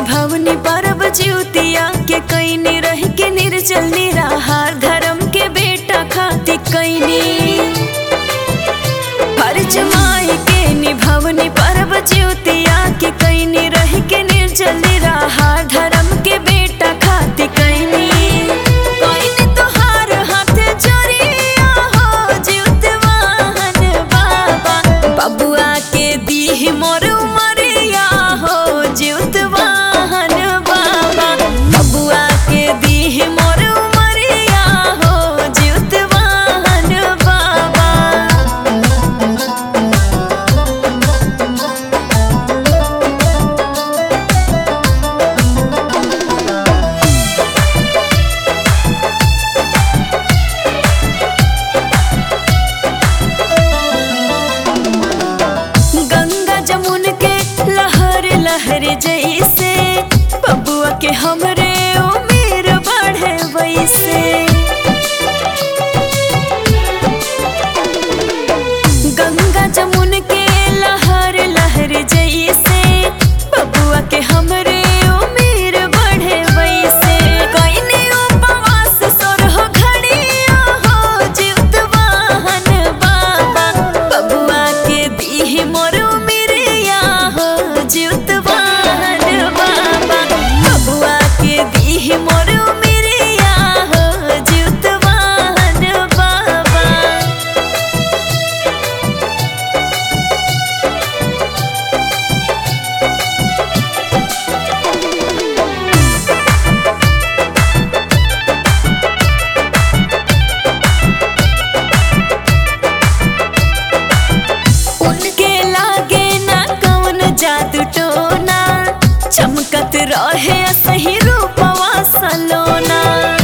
निभवनी परब ज्योतिया के कैनी रह के निर्जल निराहार धर्म के बेटा खाती कैनी फर्ज माई के निभवनी परब ज्योतिया के कैनी रह के निर्जल निराहार धर्म के बेटा खाती कैनी कैनी तोहार हाथ जोड़िया हो जीवतवाहन बाबा बबुआ के दीह मोर उमरिया हो जीवतवाहन बाबा बबुआ के दीह मोर उमरिया हो जीवतवाहन बाबा गंगा जमुन के लहर लहर जैसे बबुआ के हमरे उम्र बढ़े वैसे गंगा जमुन के लहर लहर जैसे बबुआ के हमरे उम्र बढ़े वैसे कइने उपवास सोरह घड़िया हो जीवतवाहन बाबा बबुआ के दीह मोर उमिरिया हो जीवतवाहन बाबा बबुआ के दीह मोर उमिरिया हो जीवतवाहन बाबा उनके लागे ना कौन जादू टोना चमकत रहे सही रूपवा सलोना